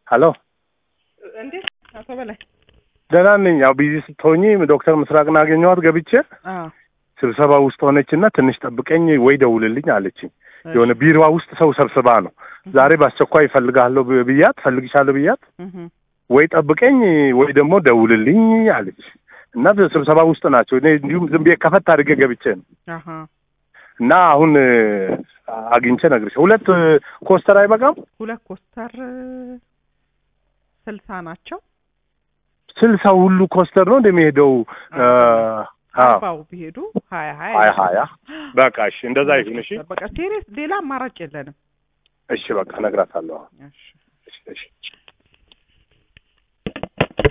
ሀሎ እንዴት አቶ በላይ? ደህና ነኝ። ያው ቢዚ ስትሆኚ ዶክተር ምስራቅን አገኘኋት ገብቼ አዎ ስብሰባ ውስጥ ሆነችና ትንሽ ጠብቀኝ ወይ ደውልልኝ አለችኝ። የሆነ ቢሮዋ ውስጥ ሰው ሰብስባ ነው ዛሬ በአስቸኳይ እፈልግሃለሁ ብ- ብያት እፈልግሻለሁ ብያት እህ ወይ ጠብቀኝ ወይ ደግሞ ደውልልኝ አለች እና ስብሰባ ውስጥ ናቸው። እኔ እንዲሁም ዝም ብዬ ከፈት አድርጌ ገብቼ ነው አሀ እና አሁን እ፣ አግኝቼ ነግርሽ ሁለት እ፣ ኮስተር አይበቃም? ሁለት ኮስተር ስልሳ ናቸው። ስልሳ ሁሉ ኮስተር ነው እንደሚሄደው እ፣ አዎ አርባው ቢሄዱ ሀያ ሀያ ሀያ ሀያ በቃ እሺ፣ እንደዛ ይሁን። እሺ በቃ ሴሪየስ ሌላ አማራጭ የለንም። እሺ፣ በቃ እነግራታለሁ። እሺ እሺ እሺ